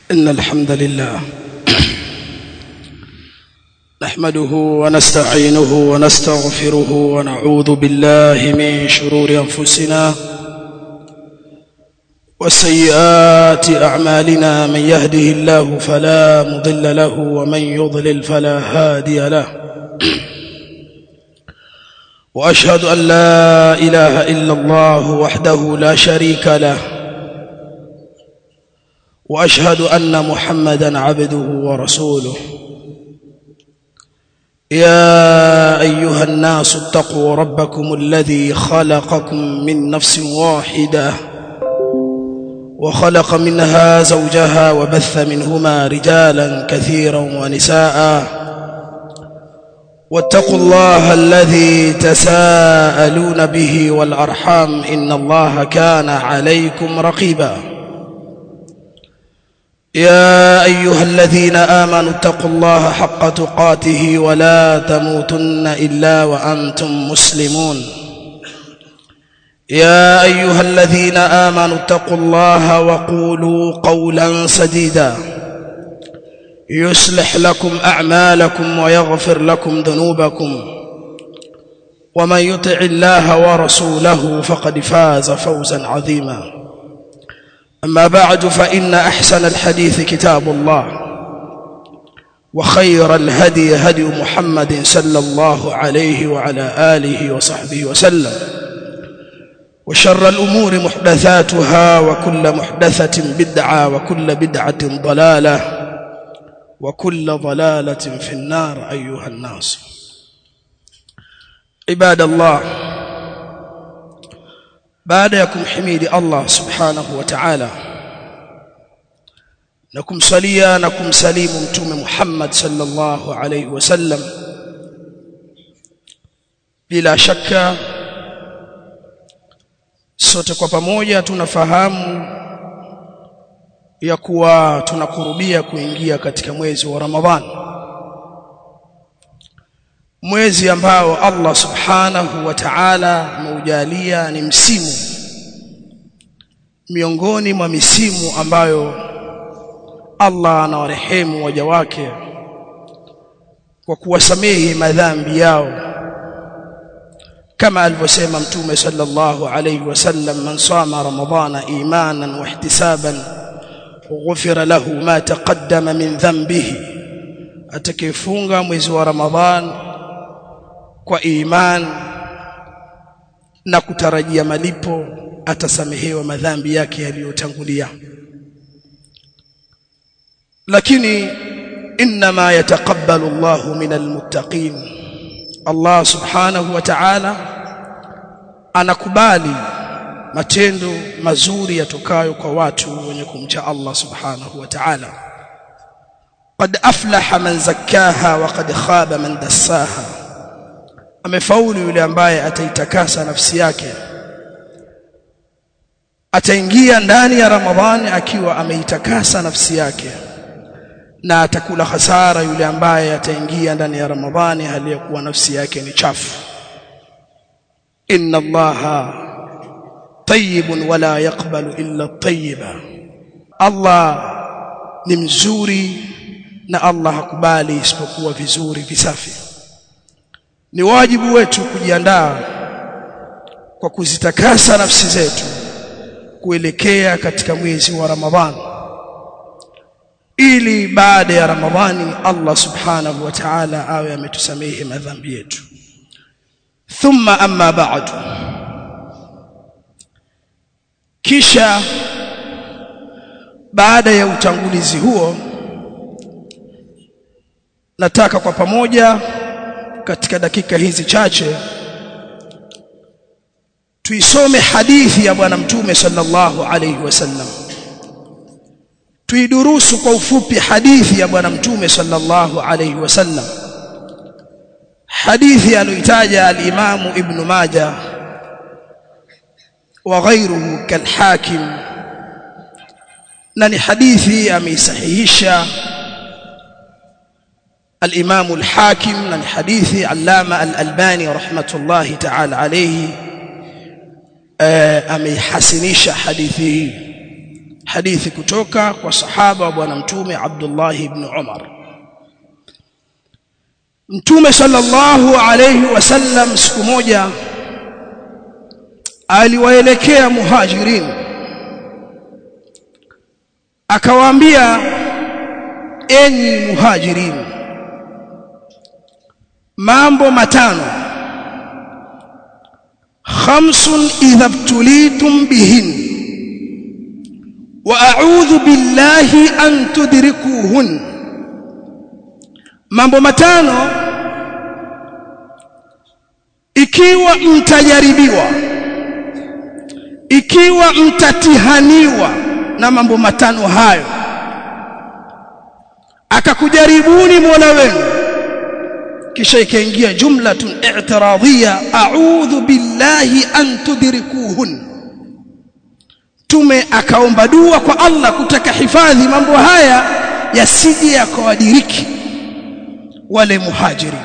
إن الحمد لله نحمده ونستعينه ونستغفره ونعوذ بالله من شرور أنفسنا وسيئات أعمالنا من يهده الله فلا مضل له ومن يضلل فلا هادي له وأشهد أن لا إله إلا الله وحده لا شريك له واشهد ان محمدا عبده ورسوله يا ايها الناس اتقوا ربكم الذي خلقكم من نفس واحده وخلق منها زوجها وبث منهما رجالا كثيرا ونساء واتقوا الله الذي تساءلون به والارحام ان الله كان عليكم رقيبا يا ايها الذين امنوا اتقوا الله حق تقاته ولا تموتن الا وانتم مسلمون يا ايها الذين امنوا اتقوا الله وقولوا قولا سديدا يصلح لكم اعمالكم ويغفر لكم ذنوبكم ومن يطع الله ورسوله فقد فاز فوزا عظيما أما بعد فإن أحسن الحديث كتاب الله وخير الهدي هدي محمد صلى الله عليه وعلى آله وصحبه وسلم وشر الأمور محدثاتها وكل محدثة بدعة وكل بدعة ضلالة وكل ضلالة في النار أيها الناس عباد الله baada ya kumhimidi Allah subhanahu wa ta'ala na kumsalia na kumsalimu mtume Muhammad sallallahu alayhi wasallam bila shaka sote kwa pamoja tunafahamu ya kuwa tunakurubia kuingia katika mwezi wa Ramadhan mwezi ambao Allah subhanahu wa ta'ala ameujalia ni msimu miongoni mwa misimu ambayo Allah anawarehemu waja wake kwa kuwasamehe madhambi yao kama alivyosema mtume sallallahu alayhi wasallam man sama ramadhana imanan wa ihtisaban ghufira lahu ma taqaddama min dhanbihi atakayefunga mwezi wa ramadhan kwa iman na kutarajia malipo atasamehewa madhambi yake yaliyotangulia lakini inma yataqabbalu Allahu minal muttaqin Allah subhanahu wa ta'ala anakubali matendo mazuri yatokayo kwa watu wenye kumcha Allah subhanahu wa ta'ala qad aflaha man zakkaha wa qad khaba man dassaha amefaulu yule ambaye ataitakasa nafsi yake ataingia ndani ya Ramadhani akiwa ameitakasa nafsi yake na atakula hasara yule ambaye ataingia ndani ya Ramadhani hali ya kuwa nafsi yake ni chafu inna allaha tayyibun wala yaqbalu illa tayyiba Allah ni mzuri na Allah hakubali isipokuwa vizuri visafi ni wajibu wetu kujiandaa kwa kuzitakasa nafsi zetu kuelekea katika mwezi wa Ramadhani ili baada ya Ramadhani Allah subhanahu wa ta'ala awe ametusamehe madhambi yetu thumma amma ba'du kisha baada ya utangulizi huo nataka kwa pamoja katika dakika hizi chache tuisome hadithi ya bwana mtume sallallahu alayhi wasallam tuidurusu kwa ufupi hadithi ya bwana mtume sallallahu alayhi wasallam hadithi aliyoitaja al-Imam Ibn Majah wa ghayruhu kalhakim na ni hadithi ameisahihisha الإمام الحاكم من حديث علامة الألباني رحمة الله تعالى عليه أمي حسنيش حديثه hadithi kutoka kwa sahaba wa bwana mtume Abdullah ibn Umar Mtume sallallahu alayhi wasallam siku moja aliwaelekea muhajirin akawaambia enyi muhajirin mambo matano khamsun idha btulitum bihin wa a'udhu billahi an tudrikuhun mambo matano ikiwa mtajaribiwa ikiwa mtatihaniwa na mambo matano hayo akakujaribuni Mola wenu kisha ikaingia jumlatun i'tiradhiya a'udhu billahi an tudrikuhun tume akaomba dua kwa Allah kutaka hifadhi mambo haya yasije yakawadiriki wale muhajirin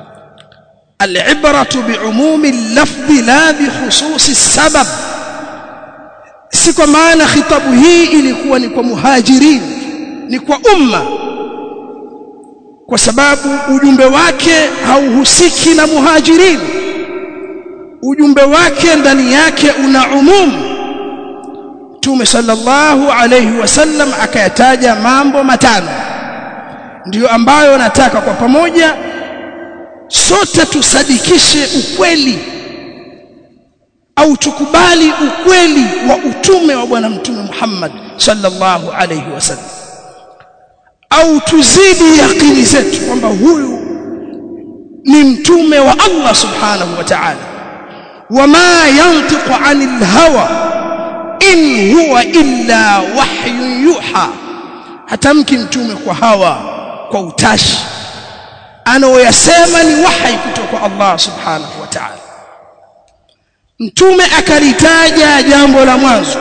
العبرة بعموم اللفظ لا بخصوص السبب si kwa maana khitabu hii ilikuwa ni kwa muhajirin ni kwa umma kwa sababu ujumbe wake hauhusiki na muhajirin ujumbe wake ndani yake una umumu Mtume sallallahu alayhi wasallam akayataja mambo matano ndiyo ambayo nataka kwa pamoja sote tusadikishe ukweli au tukubali ukweli wa utume wa bwana mtume Muhammad sallallahu alayhi wasallam au tuzidi yakini zetu kwamba huyu ni mtume wa Allah subhanahu wa ta'ala wama yantiqu anil hawa in huwa illa wahyun yuha hatamki mtume kwa hawa kwa utashi anaoyasema ni wahi kutoka kwa Allah subhanahu wa ta'ala mtume akalitaja jambo la mwanzo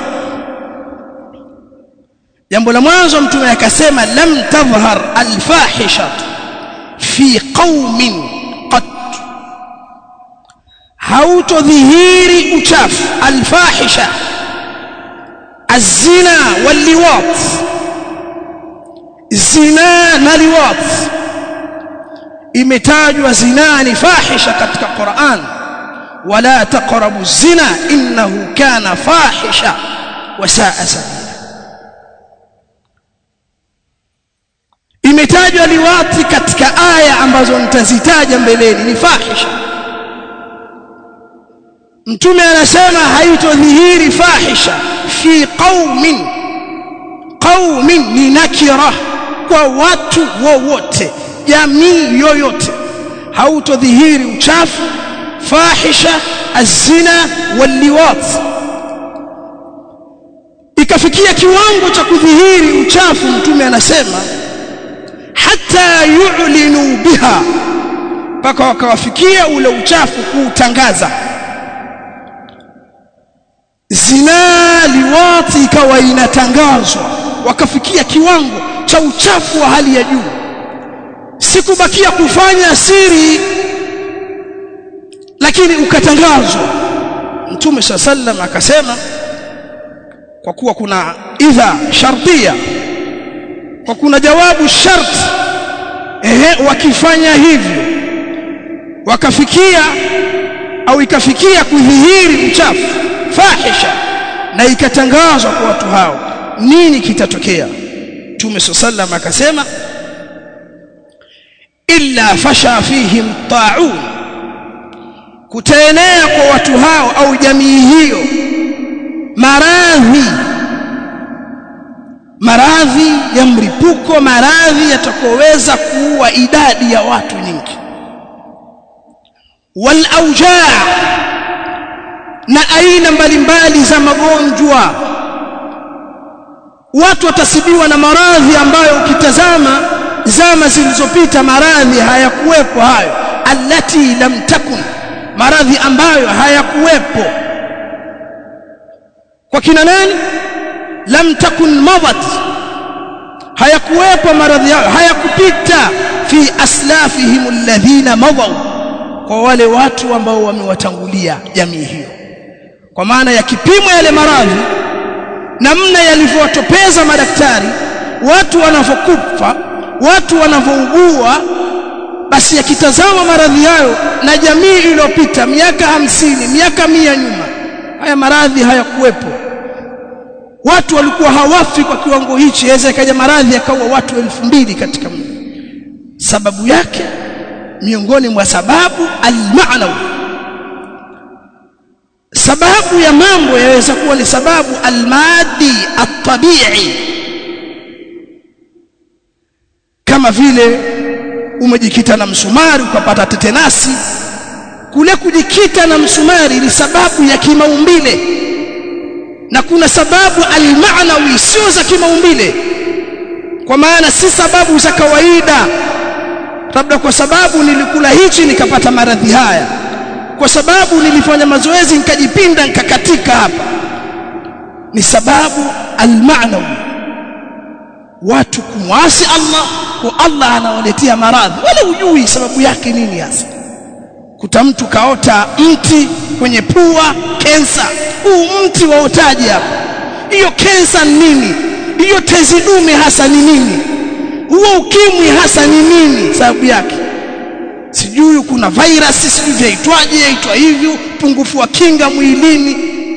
jambo la mwanzo mtume akasema lam tadhhar alfahisha fi qaumin qat hautodhihiri uchafu alfahisha الزنا واللواط zina na liwat imetajwa zina ni fahisha katika Qur'an wala taqrabu zina innahu kana fahisha wa saa sabila imetajwa liwati katika aya ambazo nitazitaja mbeleni ni fahisha mtume anasema haitodhihiri fahisha fi qaumin qaumin ni nakira kwa watu wowote jamii yoyote hautodhihiri uchafu fahisha azina waliwat ikafikia kiwango cha kudhihiri uchafu mtume anasema hata yu'linu biha mpaka wakawafikia ule uchafu kuutangaza zina liwati ikawa inatangazwa wakafikia kiwango cha uchafu wa hali ya juu sikubakia kufanya siri lakini ukatangazwa mtume sallam akasema kwa kuwa kuna idha shartia kwa kuna jawabu sharti ehe wakifanya hivyo wakafikia au ikafikia kudhihiri uchafu fahisha na ikatangazwa kwa watu hao nini kitatokea Mtume sallam akasema illa fasha fihim ta'un kutaenea kwa watu hao au jamii hiyo maradhi maradhi ya mlipuko maradhi yatakoweza kuua idadi ya watu nyingi wal aujaa na aina mbalimbali za magonjwa watu watasibiwa na maradhi ambayo ukitazama zama zilizopita maradhi hayakuwepo hayo allati lam takun maradhi ambayo hayakuwepo kwa kina nani lam takun madat hayakuwepo maradhi hayo hayakupita fi aslafihim alladhina madaw kwa wale watu ambao wamewatangulia jamii hiyo kwa maana ya kipimo yale maradhi namna yalivyowatopeza madaktari watu wanavyokufa watu wanavyougua basi yakitazama maradhi hayo na jamii iliyopita miaka hamsini miaka mia nyuma haya maradhi hayakuwepo watu walikuwa hawafi kwa kiwango hichi yaweza ikaja maradhi yakaua watu elfu mbili katika mji sababu yake miongoni mwa sababu almaanawi sababu ya mambo yaweza kuwa ni sababu almadi atabii kama vile umejikita na msumari ukapata tetenasi kule kujikita na msumari ni sababu ya kimaumbile na kuna sababu almaanawi sio za kimaumbile kwa maana si sababu za kawaida labda kwa sababu nilikula hichi nikapata maradhi haya kwa sababu nilifanya mazoezi nikajipinda nikakatika hapa ni sababu almaanawi watu kumwasi Allah kwa Allah anawaletea maradhi wala hujui sababu yake nini hasa kuta mtu kaota mti kwenye pua kensa huu mti waotaje hapa hiyo kensa ni nini hiyo tezi dume hasa ni nini huo ukimwi hasa ni nini sababu yake sijui kuna virus sijui vyaitwaje yaitwa hivyo pungufu wa kinga mwilini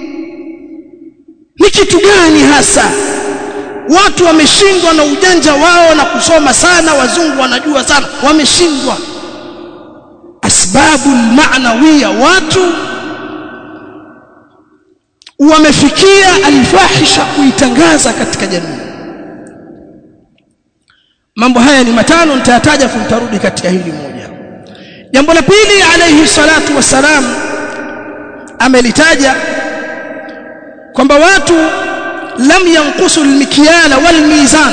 ni kitu gani hasa watu wameshindwa na ujanja wao na kusoma sana wazungu wanajua sana wameshindwa asbabu maanawiya watu wamefikia alfahisha kuitangaza katika jamii mambo haya ni matano nitayataja futarudi katika hili moja jambo la pili alayhi salatu wassalam amelitaja kwamba watu lam yanqusu almikyala walmizan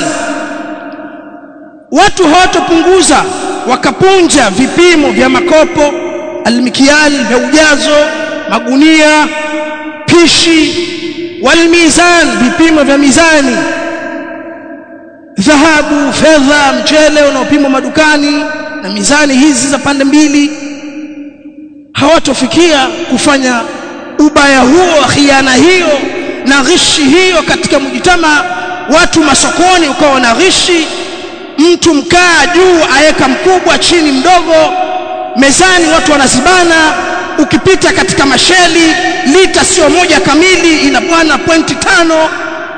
watu hawatopunguza wakapunja vipimo vya makopo almikyal vya ujazo magunia pishi walmizan vipimo vya mizani dhahabu fedha mchele unaopimwa madukani na mizani hizi za pande mbili hawatofikia kufanya ubaya huo khiana hiyo na ghishi hiyo katika mjitama watu masokoni ukawa na ghishi mtu mkaa juu aweka mkubwa chini mdogo mezani watu wanazibana ukipita katika masheli lita sio moja kamili ina bwana pointi tano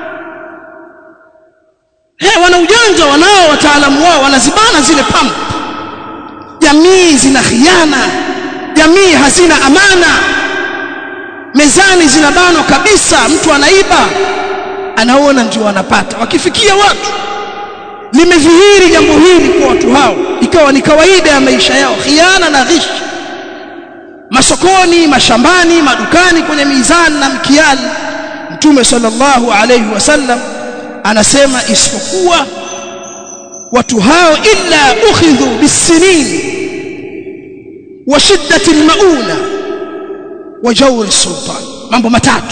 he wana ujanja wanao wataalamu wao wanazibana zile pump jamii zina khiana jamii hazina amana mezani zinabanwa kabisa mtu anaiba anaona ndio wanapata wakifikia watu limedhihiri jambo hili kwa watu hao ikawa ni kawaida ya maisha yao khiana na ghish masokoni mashambani madukani kwenye mizani na mkiali mtume sallallahu alayhi wasallam anasema isipokuwa watu hao illa ukhidhu bisinin wa shiddati almauna wa jawr sultan mambo matatu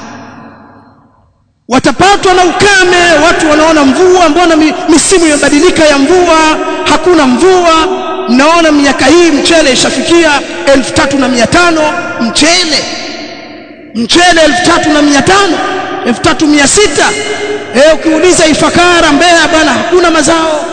watapatwa na ukame watu wanaona mvua mbona misimu imebadilika ya mvua hakuna mvua mnaona miaka hii mchele ishafikia 3500 mchele mchele 3500 3600 eh ukiuliza Ifakara Mbeya bwana hakuna mazao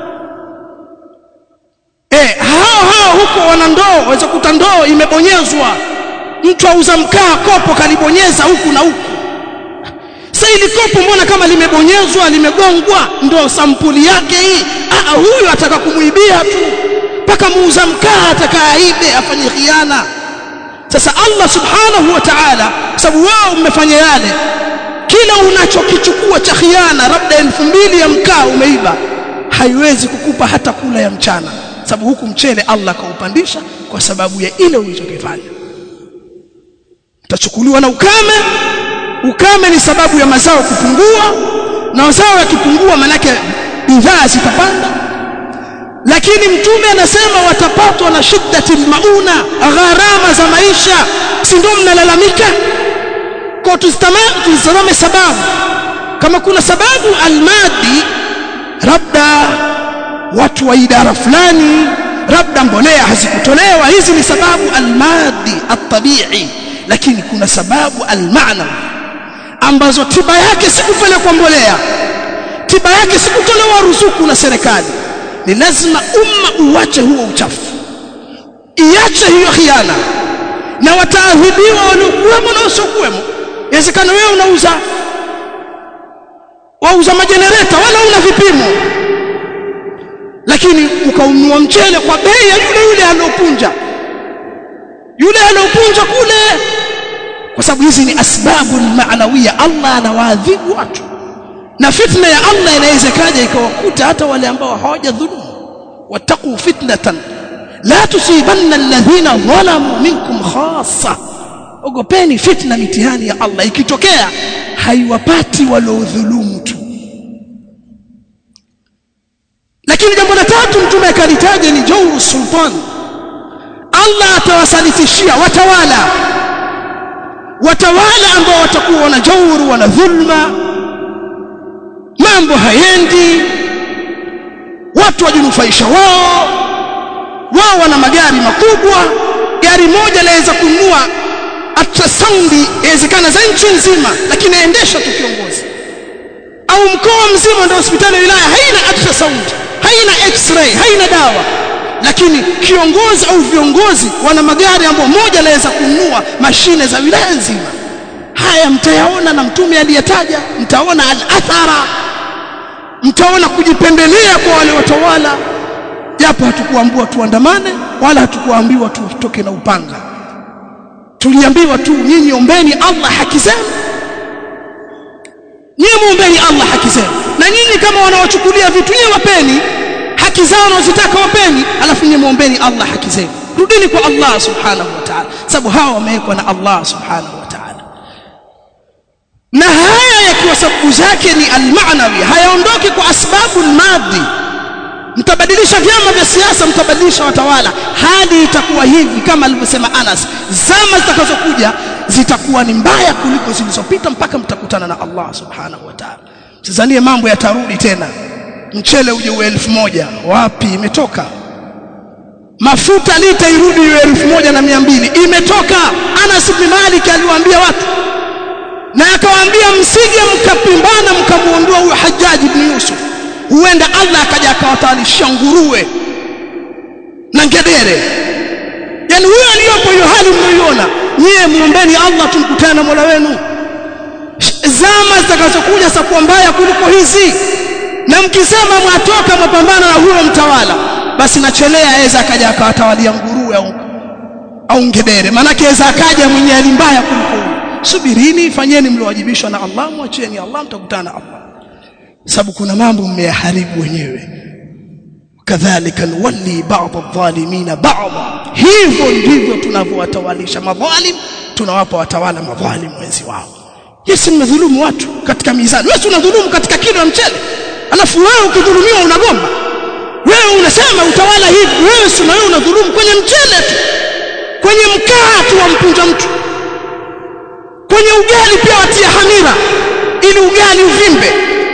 eh hao hao huko wana ndoo waweza kuta ndoo imebonyezwa mtu auza mkaa kopo kalibonyeza huku na huku sasa ili kopo mbona kama limebonyezwa limegongwa ndo sampuli yake hii ah huyu ataka kumuibia tu mpaka muuza mkaa atakaibe afanye khiana sasa Allah subhanahu wa ta'ala sababu wao mmefanya yale kila unachokichukua cha khiana labda elfu mbili ya mkaa umeiba haiwezi kukupa hata kula ya mchana sababu huku mchele Allah kaupandisha kwa sababu ya ile ulichokifanya utachukuliwa na ukame ukame ni sababu ya mazao kupungua na mazao yakipungua manake bidhaa zitapanda lakini mtume anasema watapatwa na shiddatil mauna gharama za maisha si ndio mnalalamika kwa tuzitazame sababu kama kuna sababu almadi labda watu wa idara fulani labda mbolea hazikutolewa hizi ni sababu almadi atabii lakini kuna sababu almaanawi ambazo tiba yake si kupelekwa mbolea tiba yake si kutolewa ruzuku na serikali ni lazima umma uache huo uchafu iache hiyo khiana na wataadhibiwa waliokuwemo na wasiokuwemo inawezekana wewe unauza wauza majenereta wala una vipimo lakini ukaunua mchele kwa bei ya yule yule aliopunja yule aliopunja kule kwa sababu hizi ni asbabu maanawia Allah anawaadhibu watu na fitna ya Allah inaweza kaja ikawakuta hata wale ambao hawajadhulumu wattaqu fitnatan la tusibanna alladhina zalamu minkum khassa ogopeni fitna mitihani ya Allah ikitokea haiwapati waliodhulumu tu lakini jambo la tatu mtume akalitaja ni jawru sultan Allah atawasalitishia watawala watawala ambao watakuwa wana jawru wana dhulma mambo hayendi watu wajinufaisha wao wao wana magari makubwa gari moja laweza kununua ultrasound inawezekana za nchi nzima lakini aendesha tu kiongozi au mkoa mzima ndio hospitali ya wilaya haina ultrasound haina x-ray haina dawa lakini kiongozi au viongozi wana magari ambayo moja laweza kununua mashine za wilaya nzima haya mtayaona na mtume aliyetaja mtaona al-athara mtaona kujipendelea kwa wale watawala japo hatukuambiwa tuandamane wala hatukuambiwa tutoke na upanga tuliambiwa tu nyinyi ombeni Allah haki zenu nyinyi muombeni Allah haki zenu na nyinyi kama wanawachukulia vitu nyinyi wapeni haki zao wanazotaka wapeni alafu nyinyi muombeni Allah haki zenu rudini kwa Allah subhanahu wa ta'ala sababu hawa wamewekwa na Allah subhanahu wa ta'ala na haya yakiwa sababu zake ni almaanawi hayaondoki kwa asbabu almadhi mtabadilisha vyama vya siasa mtabadilisha watawala hali itakuwa hivi kama alivyosema Anas zama zitakazokuja zitakuwa ni mbaya kuliko zilizopita mpaka mtakutana na Allah subhanahu wa ta'ala sizanie mambo yatarudi tena mchele uje uwe elfu moja wapi imetoka mafuta lita irudi iwe elfu moja na mia mbili imetoka Anas ibn Malik aliwaambia watu na akawaambia msije mkapimbana mkamuondoa huyo Hajjaj ibn Yusuf huenda Allah akaja akawatalisha nguruwe na ngedere yani huyo aliyopo hiyo hali mnayoiona nyie muombeni Allah tumkutane na Mola wenu zama zitakazokuja zitakuwa mbaya kuliko hizi na mkisema mwatoka mapambana na huyo mtawala basi nachelea aweza akaja akawatawalia nguruwe au au ngedere maanake aweza akaja mwenye hali mbaya kuliko huyo subirini fanyeni mliowajibishwa na Allah mwacheni Allah mtakutana na Allah sababu kuna mambo mmeyaharibu wenyewe kadhalika nuwalli ba'd adh-dhalimin ba'd hivyo ndivyo tunavyowatawalisha madhalim tunawapa watawala madhalim wenzi wao Yesu mmedhulumu watu katika mizani wewe unadhulumu katika kilo ya mchele alafu wewe ukidhulumiwa unagomba wewe unasema utawala hivi wewe si wewe unadhulumu kwenye mchele tu kwenye mkaa tu wampunja mtu kwenye ugali pia watia hamira ili ugali uvimbe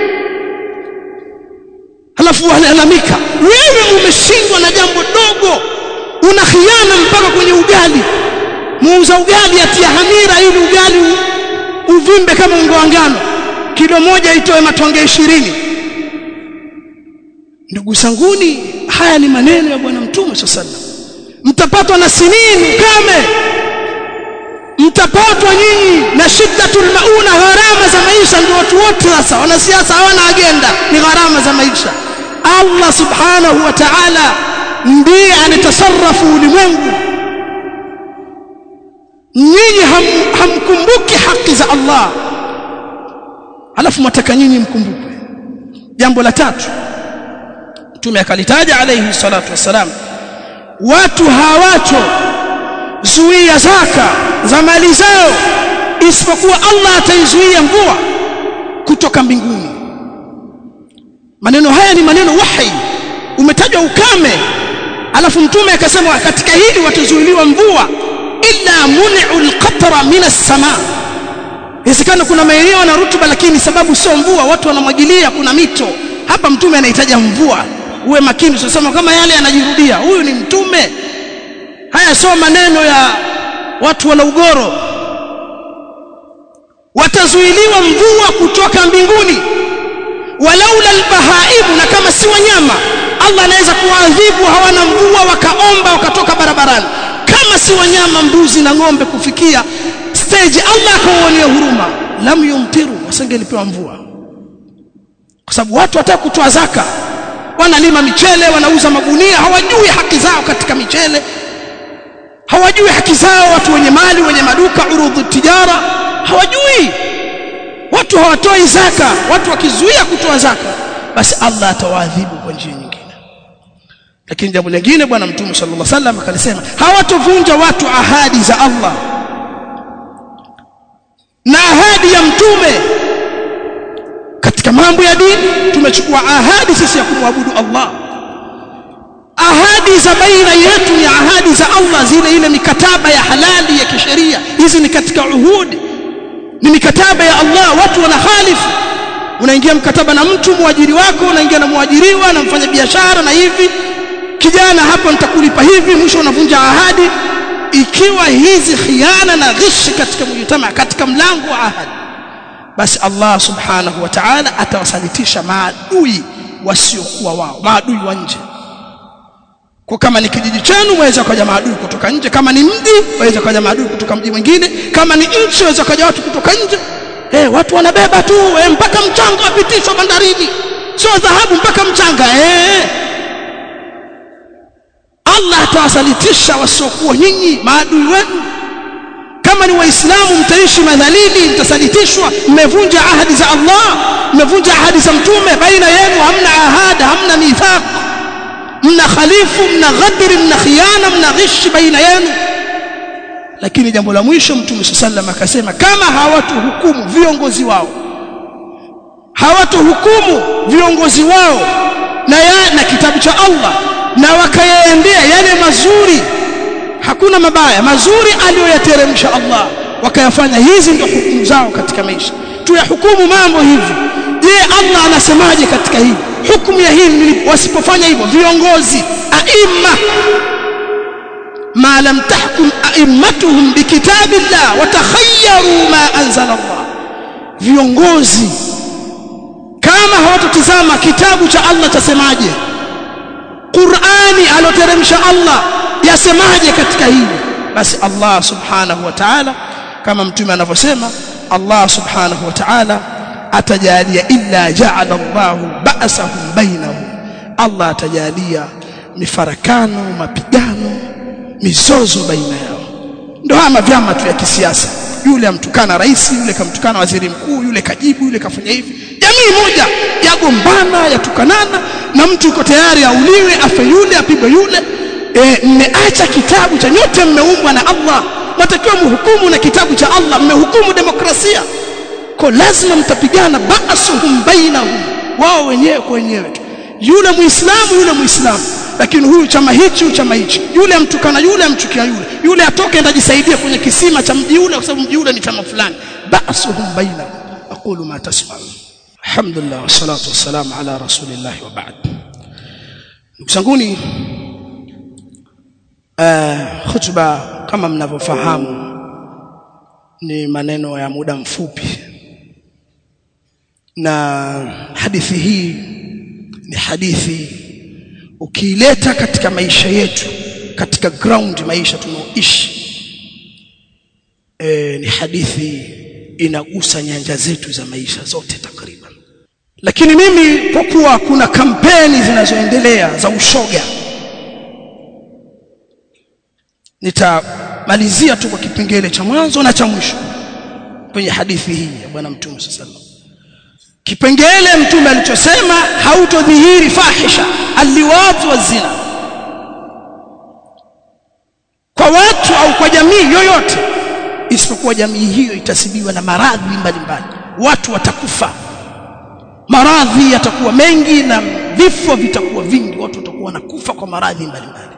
halafu walalamika wewe umeshindwa na jambo dogo una khiana mpaka kwenye ugali muuza ugali atia hamira ili ugali u, uvimbe kama ungo wa ngano kilo moja itoe matonge ishirini ndugu sanguni haya ni maneno ya bwana mtume sallallahu mtapatwa na sinini kame mtapatwa nyinyi na shiddatul mauna gharama za maisha ndio watu wote sasa wanasiasa hawana agenda ni gharama za maisha Allah subhanahu wa ta'ala ndiye anatasarrafu ulimwengu nyinyi ham, hamkumbuki haki za Allah alafu mwataka nyinyi mkumbukwe jambo la tatu mtume akalitaja alayhi salatu wassalam watu hawacho zuia zaka za mali zao isipokuwa Allah ataizuia mvua kutoka mbinguni maneno haya ni maneno wahi umetajwa ukame alafu mtume akasema katika hili watazuiliwa mvua illa mun'u alqatra min as-sama inawezekana kuna maeneo na rutuba lakini sababu sio mvua watu wanamwagilia kuna mito hapa mtume anahitaji mvua uwe makini usisema kama yale yanajirudia huyu ni mtume haya sio maneno ya watu wana ugoro watazuiliwa mvua kutoka mbinguni walaula albahaimu na kama si wanyama Allah anaweza kuwaadhibu hawana mvua wakaomba wakatoka barabarani kama si wanyama mbuzi na ng'ombe kufikia stage Allah akawaonea huruma lam yumtiru wasingelipewa mvua kwa sababu watu wataka kutoa zaka wanalima michele wanauza magunia hawajui haki zao katika michele hawajui haki zao watu wenye mali wenye maduka urudhu tijara hawajui watu hawatoi zaka watu wakizuia kutoa zaka basi Allah atawaadhibu kwa njia nyingine lakini jambo lingine bwana mtume sallallahu alaihi wasallam akalisema hawatovunja watu ahadi za Allah na ahadi ya mtume katika mambo ya dini tumechukua ahadi sisi ya kumwabudu Allah ahadi za baina yetu ni ahadi za Allah zile ile mikataba ya halali ya kisheria hizi ni katika uhudi ni mikataba ya Allah watu wanahalifu unaingia mkataba na mtu muajiri wako unaingia na muajiriwa na mfanya biashara na hivi kijana hapa nitakulipa hivi mwisho unavunja ahadi ikiwa hizi khiana na ghishi katika mujtama katika mlango wa ahadi basi Allah subhanahu wa ta'ala atawasalitisha maadui wasiokuwa wao maadui wa nje kwa kama ni kijiji chenu waweza kuja maadui kutoka nje kama ni mji waweza kuja maadui kutoka mji mwingine kama ni nchi waweza kuja watu kutoka nje eh watu wanabeba tu eh, mpaka mchanga wapitishwa bandarini sio dhahabu mpaka mchanga eh Allah atawasalitisha wasiokuwa nyinyi maadui wenu kama ni waislamu mtaishi madhalili mtasalitishwa mmevunja ahadi za Allah mmevunja ahadi za mtume baina yenu hamna ahada hamna mithaq mna khalifu mna ghadri mna khiana mna ghishi baina yenu lakini jambo la mwisho mtume sallam akasema kama hawatuhukumu viongozi wao hawatuhukumu viongozi wao na ya, na kitabu cha Allah na wakayaendea yale mazuri hakuna mabaya mazuri aliyoyateremsha Allah wakayafanya hizi ndio hukumu zao katika maisha tuyahukumu mambo hivi je Allah anasemaje katika hili hukumu ya hili wasipofanya hivyo viongozi aima ma lam tahkum aimmatuhum bikitabillah watakhayyaru ma anzala Allah viongozi kama hawatotizama kitabu cha Allah chasemaje Qur'ani aloteremsha Allah yasemaje katika hili basi Allah subhanahu wa ta'ala kama mtume anavyosema Allah subhanahu wa ta'ala atajalia illa ja'ala Allahu ba'sahum bainahum Allah atajalia mifarakano mapigano mizozo baina yao ndio haya vyama tu ya kisiasa yule amtukana rais yule kamtukana waziri mkuu yule kajibu yule kafanya hivi jamii moja yagombana yatukanana na mtu yuko tayari auliwe afe yule apigwe yule e, mmeacha kitabu cha nyote mmeumbwa na Allah matakiwa mhukumu na kitabu cha Allah mmehukumu demokrasia kwa lazima mtapigana ba'suhum bainahum wao wenyewe kwa wenyewe yule muislamu yule muislamu lakini huyu chama hichi chama hichi yule amtukana yule amchukia yule yule atoke enda jisaidia kwenye kisima cha mji ule kwa sababu mji ule ni chama fulani ba'suhum bainahum aqulu ma tasma'un alhamdulillah wassalatu wassalamu ala rasulillah wa ba'd ndugu zanguni uh, khutba kama mnavyofahamu ni maneno ya muda mfupi na hadithi hii ni hadithi ukiileta katika maisha yetu katika ground maisha tunaoishi e, ni hadithi inagusa nyanja zetu za maisha zote takriban lakini mimi kwa kuwa kuna kampeni zinazoendelea za ushoga nitamalizia tu kwa kipengele cha mwanzo na cha mwisho kwenye hadithi hii ya bwana mtume sallallahu kipengele mtume alichosema hautodhihiri fahisha alliwat wa zina kwa watu au kwa jamii yoyote isipokuwa jamii hiyo itasibiwa na maradhi mbalimbali watu watakufa maradhi yatakuwa mengi na vifo vitakuwa vingi watu watakuwa wanakufa kwa maradhi mbalimbali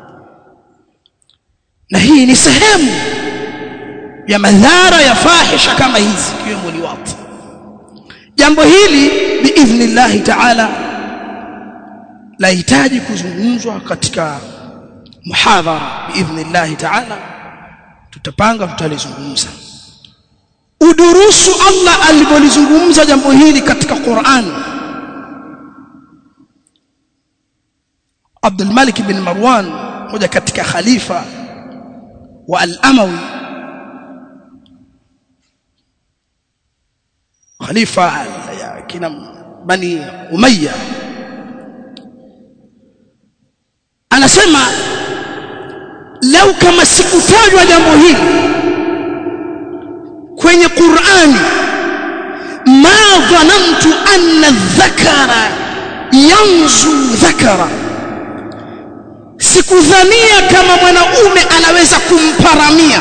na hii ni sehemu ya madhara ya fahisha kama hizi ikiwemo liwati jambo hili biidhnillahi taala lahitaji kuzungumzwa katika muhadhara biidhnillahi taala tutapanga tutalizungumza udurusu Allah alivyolizungumza jambo hili katika Qur'an Abdul Malik bin Marwan moja katika khalifa wa al-Amawi khalifa ya kina bani Umayya anasema lau kama sikutajwa jambo hili kwenye Qur'ani ma dhanantu anna dhakara yanzu dhakara sikudhania kama mwanaume anaweza kumparamia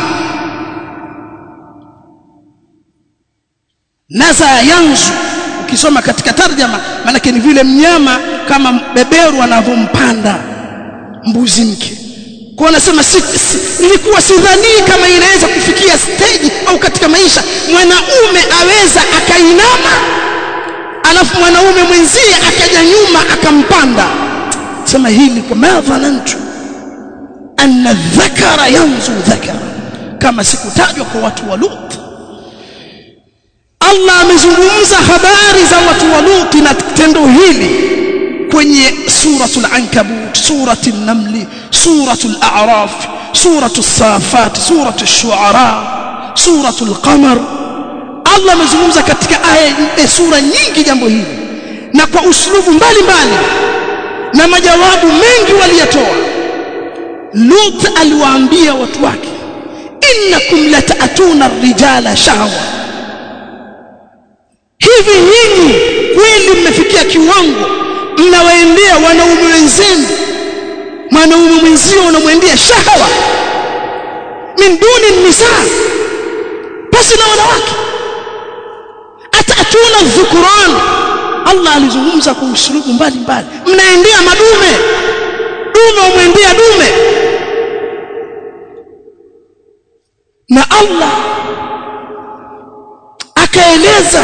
naza yanzu ukisoma katika tarjama maanake ni vile mnyama kama beberu anavyompanda mbuzi mke kwa anasema si, si, nilikuwa sidhanii kama inaweza kufikia stage au katika maisha mwanaume aweza akainama alafu mwanaume mwenzie akaja nyuma akampanda sema hili kwa madhanantu anna dhakara yanzu dhakara kama sikutajwa kwa watu wa Lut Allah amezungumza habari za watu wa Lut na tendo hili kwenye suratul ankabut suratul namli suratul a'raf suratul safat suratul shu'ara suratul qamar Allah amezungumza katika aya sura nyingi jambo hili na kwa uslubu mbalimbali na majawabu mengi waliyatoa Lut aliwaambia watu wake innakum lata'tuna ar-rijala shahwa hivi hivi kweli mmefikia kiwango mnawaendea wanaume wenzenu mwanaume mwenzio unamwendea shahawa min duni nisa basi na wanawake atatuna dhukuran Allah alizungumza kwa usulubu mbalimbali mnaendea madume dume umwendea dume na Allah akaeleza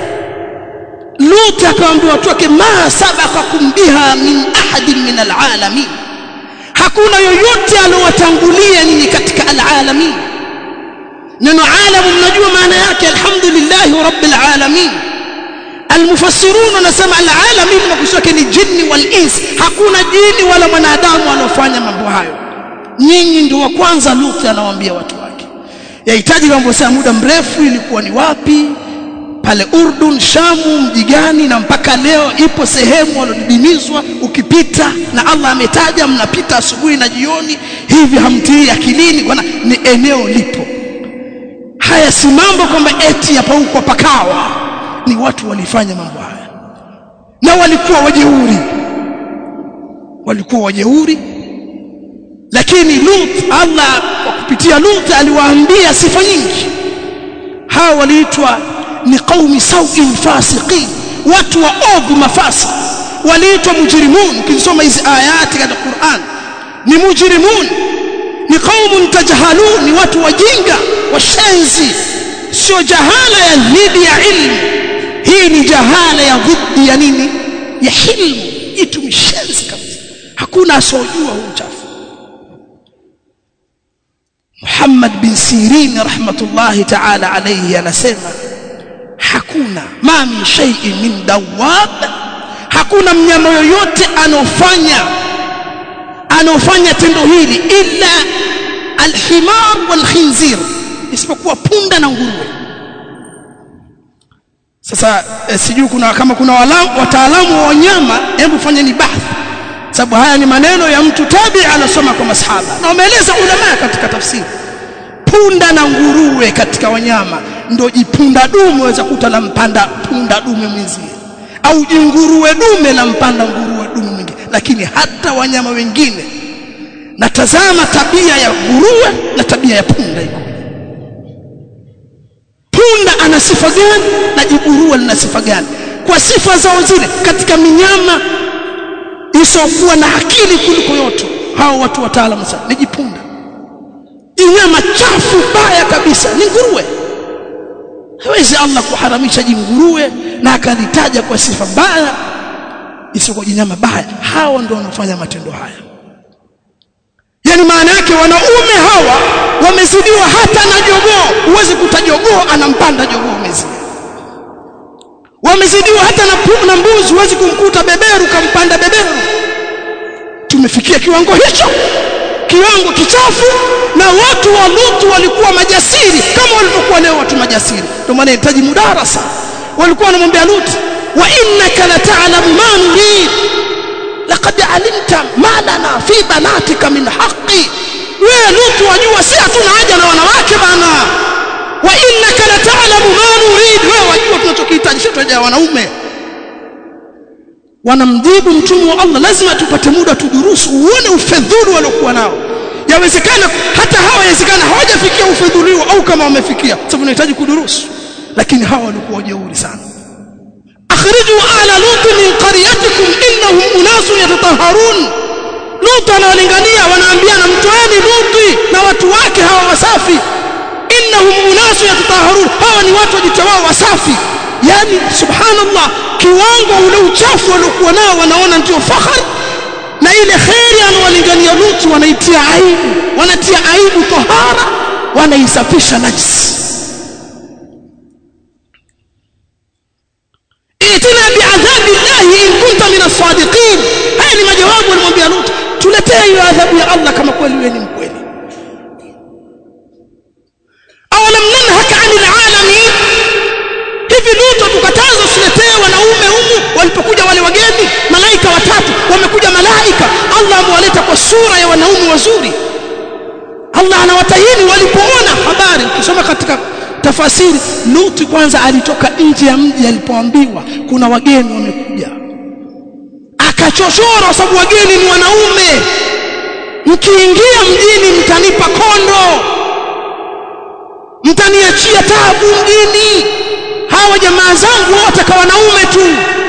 Lut akamwambia watu wake ma sabaqakum biha min ahadin min alalamin hakuna yoyote aliowatangulia nyinyi katika alalamin neno alamu mnajua maana yake alhamdulillah rabbil alamin almufassirun wanasema alalamin makusudi ni jini wal ins hakuna jini wala mwanadamu anofanya mambo hayo nyinyi ndio wa kwanza Lut anawaambia watu wake yahitaji mambo saa muda mrefu ilikuwa ni wapi pale Urdun Shamu mji gani na mpaka leo ipo sehemu walodidimizwa ukipita na Allah ametaja mnapita asubuhi na jioni hivi hamtii akilini kwa ni eneo lipo haya si mambo kwamba eti hapa huko pakawa ni watu walifanya mambo haya na walikuwa wajeuri walikuwa wajeuri lakini Lut Allah kwa kupitia Lut aliwaambia sifa nyingi hawa waliitwa ni qaumi sauin fasiqin watu wa ovu mafasi waliitwa mujrimun ukisoma hizi ayati katika Qur'an ni mujrimun ni qaumun tajahalun ni watu wajinga washenzi sio jahala ya dhidi ya ilmu hii ni jahala ya dhidi ya nini ya hilmu itu mshenzi kabisa hakuna asojua huu uchafu Muhammad bin Sirin rahmatullahi ta'ala alayhi anasema hakuna ma min shay'in min dawab hakuna mnyama yoyote anofanya anofanya tendo hili illa alhimar walkhinzir isipokuwa punda na nguruwe sasa eh, sijui kuna kama kuna wataalamu wa wanyama hebu fanyeni bahthi sababu haya ni maneno ya mtu tabi anasoma kwa masahaba na wameeleza ulama katika tafsiri punda na nguruwe katika wanyama ndio jipunda dume waweza kuta la mpanda punda dume mwenzie au jinguruwe dume la mpanda nguruwe dume mwingine lakini hata wanyama wengine natazama tabia ya nguruwe na tabia ya punda iko punda ana sifa gani na jiguruwe lina sifa gani kwa sifa zao zile katika minyama isokuwa na akili kuliko yote hao watu wataalamu sana ni jipunda jinyama chafu baya kabisa ni nguruwe hawezi Allah kuharamisha jinguruwe na akalitaja kwa sifa mbaya isiyokuwa jinyama baya hao ndio wanafanya matendo haya yani maana yake wanaume hawa wamezidiwa hata na jogoo huwezi kuta jogoo anampanda jogoo umezidi wamezidiwa hata na, na mbuzi huwezi kumkuta beberu kampanda beberu tumefikia kiwango hicho kiwango kichafu na watu wa Lutu walikuwa majasiri kama walivyokuwa leo watu majasiri ndio maana inahitaji mudarasa walikuwa wanamwambia Lutu wa innaka la ta'lamu ma nurid laqad alimta ma lana fi banatika min haqqi wewe Lutu wajua si hatuna haja na wanawake bana wa innaka la ta'lamu ma nurid wewe wajua tunachokihitaji sio tuja wanaume wanamjibu mtume wa Allah lazima tupate muda tudurusu uone ufedhuli waliokuwa nao yawezekana hata hawa yawezekana hawajafikia ufedhuli au kama wamefikia sababu unahitaji kudurusu lakini hawa walikuwa wajeuri sana akhriju ala lut min qaryatikum innahum unasun yatatahharun lut anawalingania wanaambiana mtoeni luti na watu wake hawa wasafi innahum unasun yatatahharun hawa ni watu wajitawao wasafi yani subhanallah kiwango ule uchafu waliokuwa nao wanaona ndio fahari na ile kheri anawalingania Lutu wanaitia aibu wanatia aibu tahara wanaisafisha najisi itina biadhabi llahi in kunta min as-sadiqin haya ni majawabu alimwambia Lutu tuletee hiyo adhabu ya Allah kama kweli wewe ni mkweli awalam nanhaka anil alamin hivi Lutu tukataza usiletee wanaume humu walipokuja wale wageni malaika watatu wamekuja malaika Allah amewaleta kwa sura ya wanaume wazuri Allah anawatahini walipoona habari ukisoma katika tafasiri Lutu kwanza alitoka nje ya mji alipoambiwa kuna wageni wamekuja akachochora kwa sababu wageni ni wanaume mkiingia mjini mtanipa kondo mtaniachia tabu mjini hawa jamaa zangu wataka wanaume tu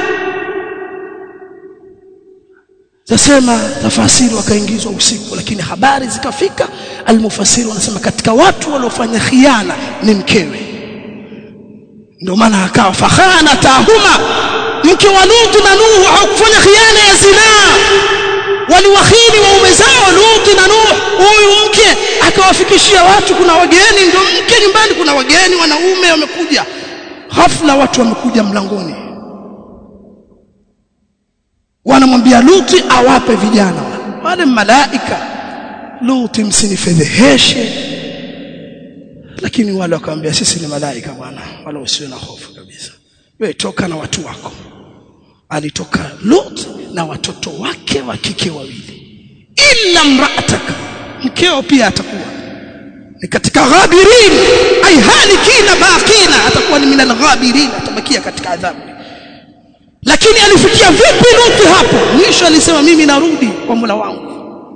zasema tafasiri wakaingizwa usiku lakini habari zikafika almufassiri wanasema katika watu waliofanya khiana ni mkewe ndio maana akawa fakhana tahuma mke wa Lutu na Nuhu hawakufanya khiana ya zinaa waliwakhini waume zao Lutu na Nuhu huyu mke akawafikishia watu kuna wageni ndio mke nyumbani kuna wageni wanaume wamekuja ghafla watu wamekuja mlangoni wanamwambia Luti awape vijana wale malaika Luti msinifedheheshe lakini wale wakamwambia sisi ni malaika bwana wala usiwe na hofu kabisa wewe toka na watu wako alitoka Lut na watoto wake wa kike wawili illa mraataka mkeo pia atakuwa ni katika ghabirin ay halikina baqina atakuwa ni minal ghabirin atabakia katika adhabu lakini alifikia vipi Luthi hapo mwisho alisema mimi narudi kwa Mola wangu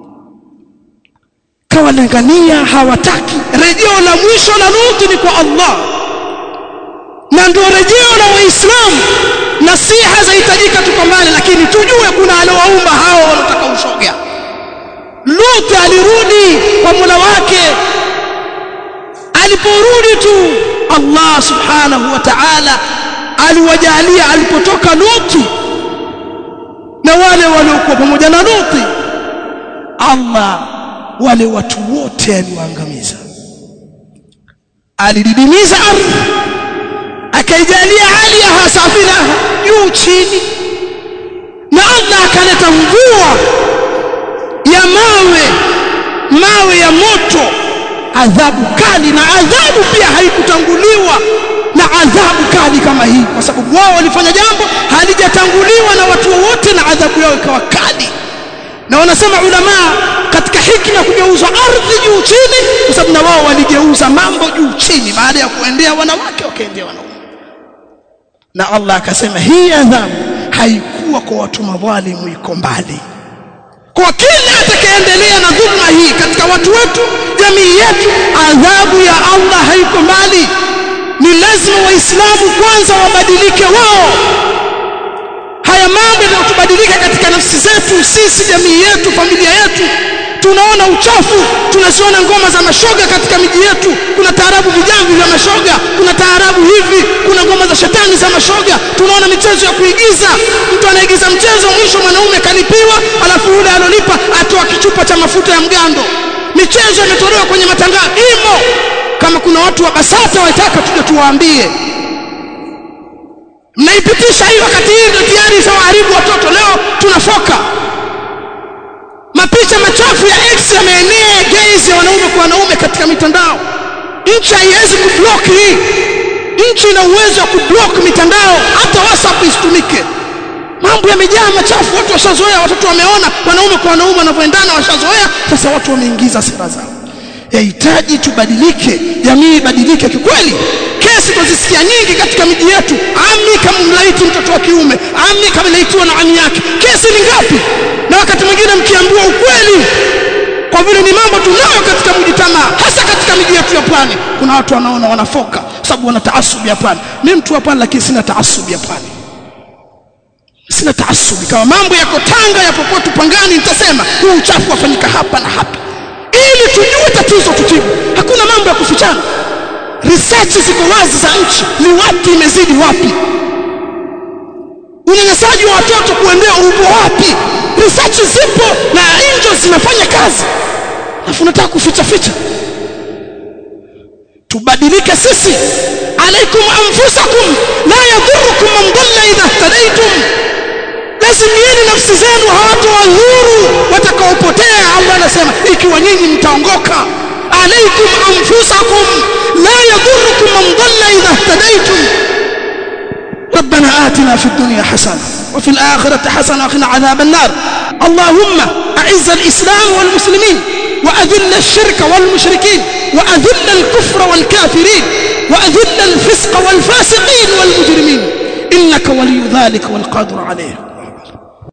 kawalingania hawataki rejeo la mwisho la Luthi ni kwa Allah na ndio rejeo la waislamu nasiha zahitajika tukomane lakini tujue kuna aliowaumba hao wanataka ushoga Luthi alirudi kwa Mola wake aliporudi tu Allah subhanahu wa ta'ala aliwajalia alipotoka Luti na wale waliokuwa pamoja na Luti Allah wale watu wote aliwaangamiza alididimiza ardhi akaijalia hali ya hasafina juu chini na Allah akaleta mvua ya mawe mawe ya moto adhabu kali na adhabu pia haikutanguliwa na adhabu kali kama hii kwa sababu wao walifanya jambo halijatanguliwa na watu wote na adhabu yao ikawa kali na wanasema ulama katika hikma kugeuza ardhi juu chini kwa sababu na wao waligeuza mambo juu chini baada ya kuendea wanawake wakaendea wanaume na Allah akasema hii adhabu haikuwa kwa watu madhalimu iko mbali kwa kila atakayeendelea na dhulma hii katika watu wetu jamii yetu adhabu ya Allah haiko mbali ni lazima waislamu kwanza wabadilike wao haya mambo yanayotubadilika katika nafsi zetu sisi jamii yetu familia yetu tunaona uchafu tunaziona ngoma za mashoga katika miji yetu kuna taarabu vijamvi vya mashoga kuna taarabu hivi kuna ngoma za shetani za mashoga tunaona michezo ya kuigiza mtu anaigiza mchezo mwisho mwanaume kalipiwa alafu yule alolipa atoa kichupa chuma cha mafuta ya mgando michezo imetolewa kwenye matangazo imo kama kuna watu wa basata wataka tuje tuwaambie mnaipitisha hii wakati hii ndio tayari ishawaharibu watoto leo tunafoka mapicha machafu ya X yameenea gays ya wanaume kwa wanaume katika mitandao nchi haiwezi kublock hii nchi ina uwezo wa kublock mitandao hata WhatsApp isitumike mambo yamejaa machafu watu washazoea watoto wameona wanaume kwa wanaume wanavyoendana washazoea sasa watu wameingiza sera zao yahitaji tubadilike jamii ibadilike kikweli kesi tunazisikia nyingi katika miji yetu ami kama mlaiti mtoto wa kiume ami kama laitiwa na ami yake kesi ni ngapi na wakati mwingine mkiambiwa ukweli kwa vile ni mambo tunayo katika mji tamaa hasa katika miji yetu ya pwani kuna watu wanaona wanafoka sababu wana taasubi ya pwani mimi mtu wa pwani lakini sina taasubi ya pwani sina taasubi kama mambo yako Tanga yapo kwetu Pangani nitasema huu uchafu wafanyika hapa na hapa ili tujue tatizo tutibu hakuna mambo ya kufichana research ziko wazi za nchi ni wapi imezidi wapi unyanyasaji wa watoto kuendea upo wapi research zipo na angels zinafanya kazi alafu unataka kuficha ficha tubadilike sisi alaikum anfusakum la yadhurukum man dhalla idha ihtadaytum lazimieni nafsi zenu hawatowadhuru watakaopotea Allah anasema ikiwa nyinyi mtaongoka alaikum anfusakum la yadhurukum man dhalla idha ihtadaytum ربنا آتنا في الدنيا حسنة وفي الآخرة حسنة وقنا عذاب النار اللهم أعز الإسلام والمسلمين وأذل الشرك والمشركين وأذل الكفر والكافرين وأذل الفسق والفاسقين والمجرمين إنك ولي ذلك والقادر عليه